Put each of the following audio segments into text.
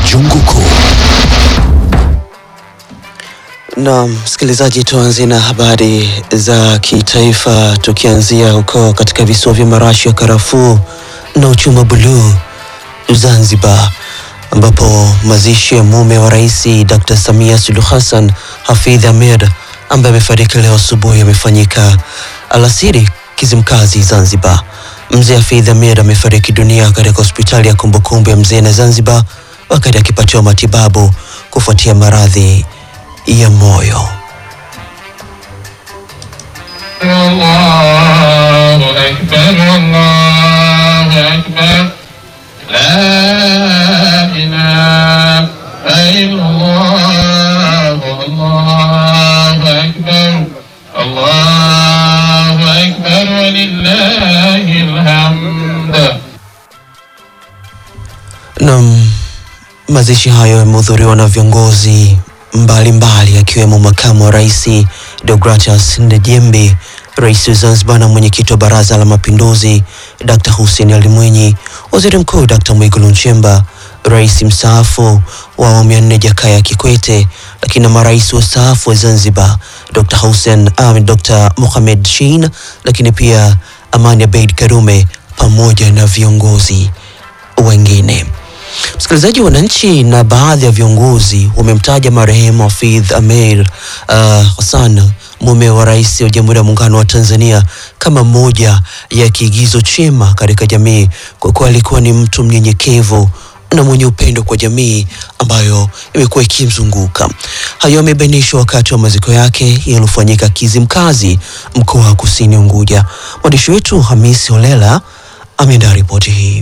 Jungu Kuu. Na msikilizaji, tuanze na habari za kitaifa, tukianzia huko katika visiwa vya marashi ya karafuu na uchumi buluu Zanzibar, ambapo mazishi ya mume wa rais Dr. Samia Suluhu Hassan Hafidh Ahmed ambaye amefariki leo asubuhi yamefanyika alasiri Kizimkazi, Zanzibar. Mzee Hafidh Ahmed amefariki dunia katika hospitali ya kumbukumbu ya mzee na Zanzibar wakati akipatiwa matibabu kufuatia maradhi ya moyo. الله أكبر الله أكبر لا إله إلا الله الله أكبر الله أكبر ولله الحمد Naam, mazishi hayo yamehudhuriwa na viongozi mbalimbali akiwemo makamu wa rais Deogratias Ndejembi, rais wa Zanzibar na mwenyekiti wa Baraza la Mapinduzi Dr. Hussein Ali Mwinyi, waziri mkuu Dr. Mwigulu Nchemba, rais mstaafu wa awamu ya nne Jakaya Kikwete, lakini na marais wastaafu wa Zanzibar Dr. Hussein um, Dr. Mohamed Shein, lakini pia Amani Abeid Karume pamoja na viongozi wengine. Msikilizaji, wananchi na baadhi ya viongozi wamemtaja marehemu Hafidh Ameir uh, Hassan mume wa rais wa Jamhuri ya Muungano wa Tanzania kama moja ya kiigizo chema katika jamii, kwa kuwa alikuwa ni mtu mnyenyekevu na mwenye upendo kwa jamii ambayo imekuwa ikimzunguka. Hayo yamebainishwa wakati wa maziko yake yaliyofanyika Kizimkazi, mkoa wa Kusini Unguja. Mwandishi wetu Hamisi Holela ameandaa ripoti hii.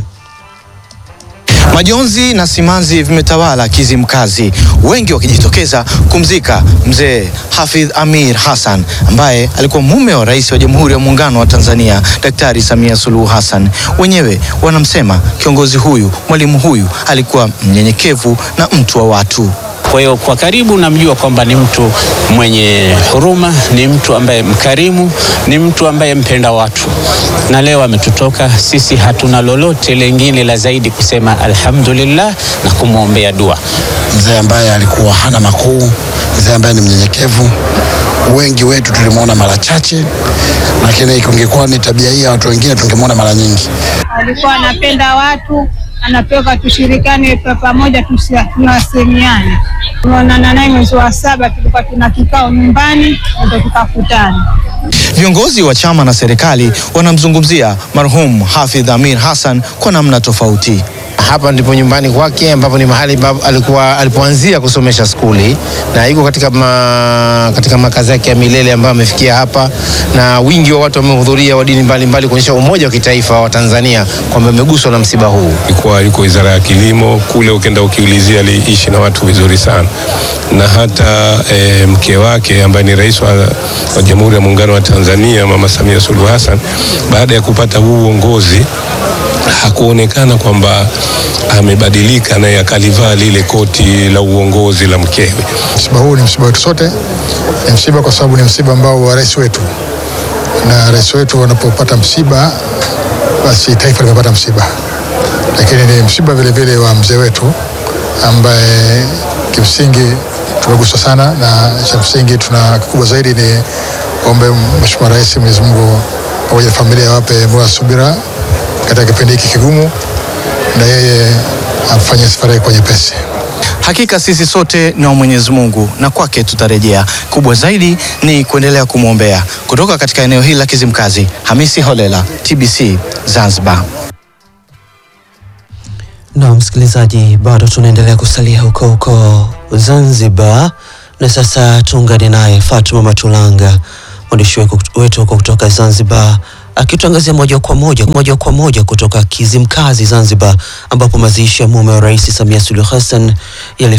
Majonzi na simanzi vimetawala Kizimkazi, wengi wakijitokeza kumzika mzee Hafidh Amir Hassan ambaye alikuwa mume wa rais wa Jamhuri ya Muungano wa Tanzania Daktari Samia Suluhu Hassan. Wenyewe wanamsema kiongozi huyu, mwalimu huyu alikuwa mnyenyekevu na mtu wa watu. Kwa hiyo kwa karibu namjua kwamba ni mtu mwenye huruma, ni mtu ambaye mkarimu, ni mtu ambaye mpenda watu, na leo ametutoka sisi. Hatuna lolote lengine la zaidi kusema alhamdulillah na kumwombea dua. mzee ambaye alikuwa hana makuu, mzee ambaye ni mnyenyekevu. Wengi wetu tulimwona mara chache, lakini kungekuwa ni tabia hii ya watu wengine tungemwona mara nyingi. alikuwa anapenda watu, anatoka tushirikane kwa pamoja, tusia- tunasemiane. Tumeonana naye mwezi wa saba, tulikuwa tuna kikao nyumbani, ndio tukakutana. Viongozi wa chama na serikali wanamzungumzia marhum Hafidh Amir Hassan kwa namna tofauti. Hapa ndipo nyumbani kwake ambapo ni mahali ambapo alikuwa alipoanzia kusomesha skuli na iko katika, ma, katika makazi yake ya milele ambayo amefikia hapa, na wingi wa watu wamehudhuria wa dini mbalimbali kuonyesha umoja wa kitaifa wa Tanzania kwamba ameguswa na msiba huu. Ilikuwa yuko wizara ya kilimo kule, ukenda ukiulizia, aliishi na watu vizuri sana, na hata e, mke wake ambaye ni rais wa, wa Jamhuri ya Muungano wa Tanzania Mama Samia Suluhu Hassan, baada ya kupata huu uongozi hakuonekana kwamba amebadilika, naye akalivaa lile koti la uongozi la mkewe. Msiba huu ni msiba wetu sote, ni msiba kwa sababu ni msiba ambao wa rais wetu, na rais wetu wanapopata msiba, basi taifa limepata msiba, lakini ni msiba vile vile wa mzee wetu ambaye kimsingi tumeguswa sana, na cha msingi tuna kikubwa zaidi ni ombe Mheshimiwa Rais, Mwenyezi Mungu pamoja na familia wape moyo wa subira katika kipindi hiki kigumu, na yeye afanye safari yake kwa nyepesi. Hakika sisi sote ni wa Mwenyezi Mungu na kwake tutarejea. Kubwa zaidi ni kuendelea kumwombea. Kutoka katika eneo hili la Kizimkazi, Hamisi Holela, TBC Zanzibar. Na msikilizaji, bado tunaendelea kusalia huko huko Zanzibar, na sasa tuungane naye Fatuma Matulanga, mwandishi wetu wetu huko kutoka Zanzibar, akituangazia moja kwa moja moja kwa moja kutoka Kizimkazi Zanzibar, ambapo mazishi ya mume wa Rais Samia Suluhu Hassan yali